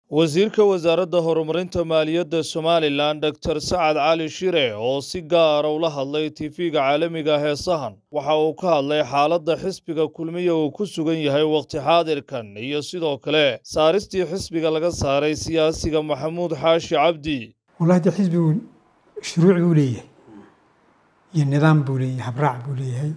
wasiirka wasaaradda horumarinta maaliyadda somalilan doctor sacad cali shire oo si gaara ula hadlay tifiga caalamiga ah ee sahan waxa uu ka hadlay xaaladda xisbiga kulmiya uu ku sugan yahay wakhti xaadirkan iyo sidoo kale saaristii xisbiga laga saaray siyaasiga maxamuud xaashi cabdi wallahi dee xisbigu shuruuc buu leeyahay iyo nidaam buu leeyahay habraac buu leeyahay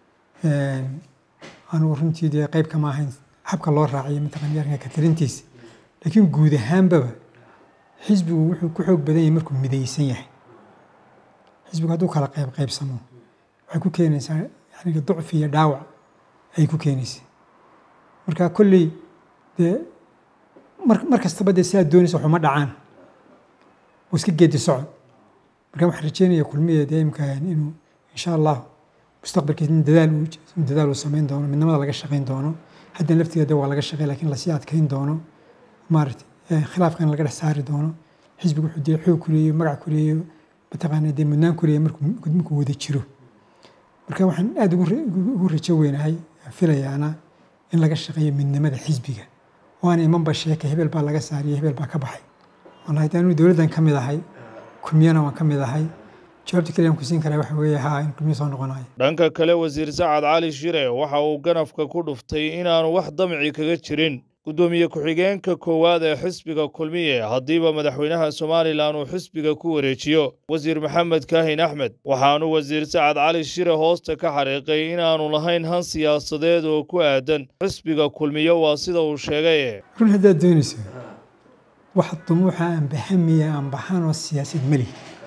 anugu runtii dee qayb kama ahayn habka loo raaciyo mataqana arrinka ka talintiisa laakiin guud ahaanbaba xisbigu wuxuu ku xoog badan yahay markuu midaysan yahay xisbigu hadduu kala qayb qaybsamo waxay ku keenaysaa yaniga ducfi iyo dhaawac ayay ku keenaysaa marka kolley dee mar mar kastaba dee sidaad doonaysa waxuma dhacaan oo iska geedi socod marka waxaan rajeynaya kulmiya dee imka inuu insha allah mustaqbalkiisa in dadaal uu in dadaal uu samayn doono midnimada laga shaqayn doono haddan laftigeeda waa laga shaqey lakiin lasii adkeyn doono maaragtay khilaafkan laga dhex saari doono xisbigu wuxuu dee xoog kuleeyo magac kuleeyo mataqaana dee mudnaan kuleeyo markuu markuu wada jiro marka waxaan aada ugu rajo weynahay filayaana in laga shaqeeyo midnimada xisbiga oo aan imanba sheeka hebel baa laga saariyo hebel baa ka baxay wallahi de anu dowladdan ka mid ahay kulmiyana waan ka mid ahay jawaabta kaliya aan ku siin karaa waxa weeye haa in kulmiya soo noqonayo dhanka kale wasiir sacad cali shire waxa uu ganafka ku dhuftay inaanu wax damci kaga jirin guddoomiye ku-xigeenka koowaad ee xisbiga kulmiye haddiiba madaxweynaha somalilan uu xisbiga ku wareejiyo wasiir maxamed kaahin axmed waxaanu wasiir sacad cali shire hoosta ka xariiqay inaanu lahayn han siyaasadeed oo ku aadan xisbiga kulmiye waa sida uu sheegay run haddaad doonayso wax dumuuxa aan bahamiya aan baxaan oo siyaasad meli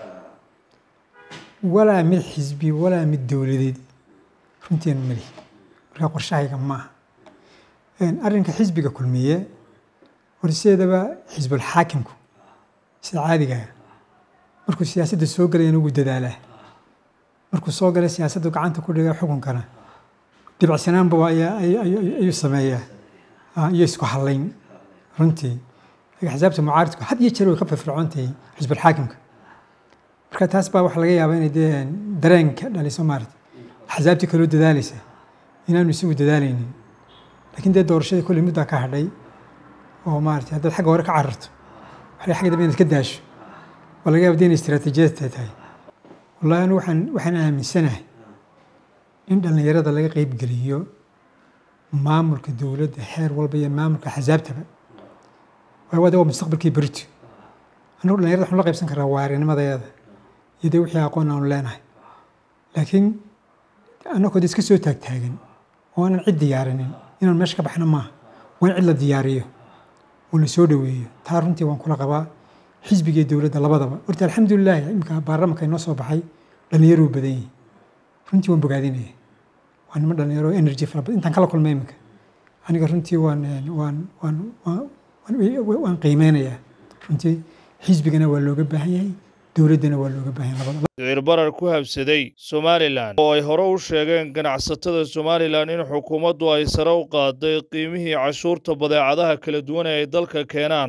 walaa mid xisbi walaa mid dowladeed runtiin meli markaa qorshahayga maaha arrinka xisbiga kulmiye horseedaba xisbulxaakimku sida caadigaa markuu siyaasadda soo galayana ugu dadaalaa markuu soo galay siyaasaddu gacanta ku dhiga xukunkana dibacsanaanba ayuu sameeyaa iyo isku hallayn runtii axsaabta mucaaridku had iyo jeer way ka firfircoontahay xisbulxaakimka marka taas baa waxaa laga yaabaa inay dee dareenka dhaliso maarata axsaabtii kaloo dadaalaysa inaanu isagu dadaalaynin lakiin dee doorashadii kolley muddaa ka hadhay oo maarata haddaad xagga hore ka cararto waxay xagga dambe inaad ka daasho waa laga yaaba de inay istiraatiijiyad tahay wallahi anu waxaan waxaan aaminsanahay in dhallinyarada laga qeybgeliyo maamulka dowladda xeer walba iyo maamulka axsaabtaba waayo waa de waa mustaqbalkii berito annagu dhallinyarada waxanu la qaybsan karaa waarinimadeeda iyo dee wixii aqoon aanu leenahay laakiin annagoo de iska soo taagtaagan oo aanan cid diyaarinin inaan meesha ka baxna maaha waa in cid la diyaariyo oo la soo dhoweeyo taa runtii waan kula qabaa xisbiga iyo dowladda labadaba horta alxamdulilah imika baarlamanka inoo soo baxay dhallinyaruu badan yihi runtii waan bogaadinaya waa nimo dhallinyaro energy fara badan intaan kala kulmay imika aniga runtii waan waan waan waan qiimeynayaa runtii xisbigana waa looga baahan yahay dowladdana waa looga baahan yahay labadaba sicir barar ku habsaday somalilan oo ay hore u sheegeen ganacsatada somalilan in xukuumaddu ay sare u qaaday qiimihii cashuurta badeecadaha kala duwan ee ay dalka keenaan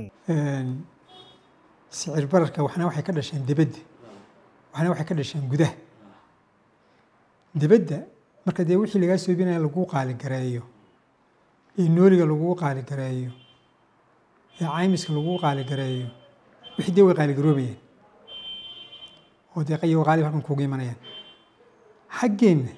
sicir bararka waxna waxay ka dhasheen dibadda waxna waxay ka dhasheen gudaha dibadda marka dee wixii lagaa soobinaya laguu qaaligareeyo ee nooliga laguu qaaligareeyo ee caymiska laguu qaaligareeyo wixii dee way qaaligaroobayeen oo deeqayo qaalib halkan kuuga imanayaan xaggeenna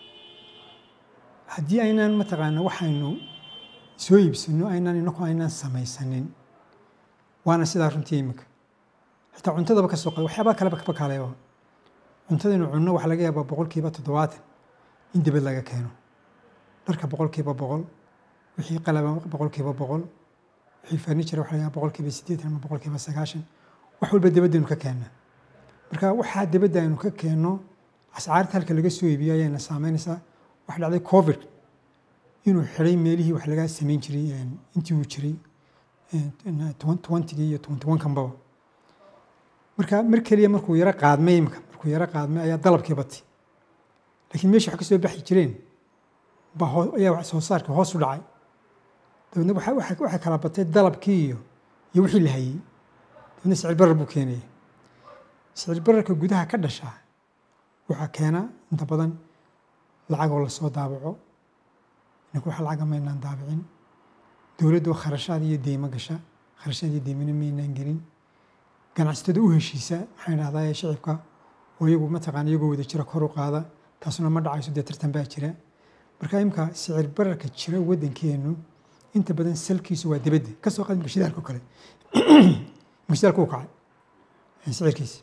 haddii aynaan mataqaana waxaynu soo iibsano aynaan inaku aynaan samaysanin waana sidaa runtii iminka xitaa cuntadaba ka soo qada waxyaabaa kaleba kaba kaaleeba cuntadaynu cunno waxaa laga yaabaa boqolkiiba toddobaatan in dibad laga keeno dharka boqolkiiba boqol wixii qalaba boqolkiiba boqol wixii furniture waxa laga yaabaa boqolkiiba siddeetan ama boqolkiiba sagaashan wax walba dibaddaynu ka keennaa marka waxaa dibadda aynu ka keenno ascaarta halka laga soo iibiyo ayayna saameynaysaa waxa dhacday covid inuu xiday meelihii wax laga samayn jiray intii uu jiray twentygii iyo twenty one kanbaba marka mar keliya markuu yaro qaadmay imika markuu yaro qaadmay ayaa dalabkii batay laakiin meeshii wax ka soo baxi jireen baa hoo ayaa wax soo saarkii hoos u dhacay dabeedna waxay kala batay dalabkii iyo iyo wixii la hayey dabeedna sicir barar buu keenaya sicir bararka gudaha ka dhashaa waxaa keena inta badan lacagoo lasoo daabaco inanku wax lacaga maynaan daabicin dowladdu kharashaad iyo deymo gasha kharashaadii deemina maynaan gelin ganacsatada u heshiisa maxaan idhahdaa shicibka oo iyagu mataqaana iyagoo wada jira kor u qaada taasuna ma dhacayso dee tartan baa jira marka imka sicir bararka jira waddankeenu inta badan salkiisu waa dibadda kasoo qaad imka shidaalka oo kale imka shidaalka uu kacay sicirkiisi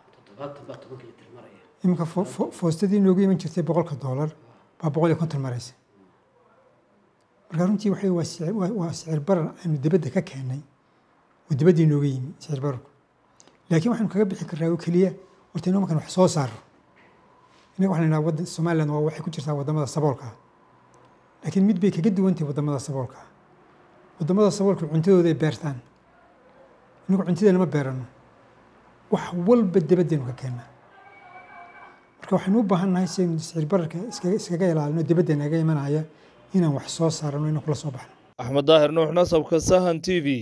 imika foostadii noogu iman jirtay boqolka doolar baa boqol iyo konton maraysa marka runtii waxay waa sicir barar aynu dibadda ka keennay oo dibaddii nooga yimi sicir bararku laakiin waxaanu kaga bixi karnaa oo keliya horta inoo markaan wax soo saaro innaga waxaan idhaha wadda somaliland waa waxay ku jirtaa waddamada saboolka ah laakiin mid bay kaga duwantahay waddamada saboolka ah waddamada saboolka cuntadooda ay beertaan inagu cuntadeena ma beerano wax walba dibaddeenu ka keennaa marka waxaynu u baahan nahay si aynu sicir bararka iskaga ilaalino dibadda naga imanaya inaan wax soo saarano inaan kula soo baxno axmed daahir nuux nasabka sahan t v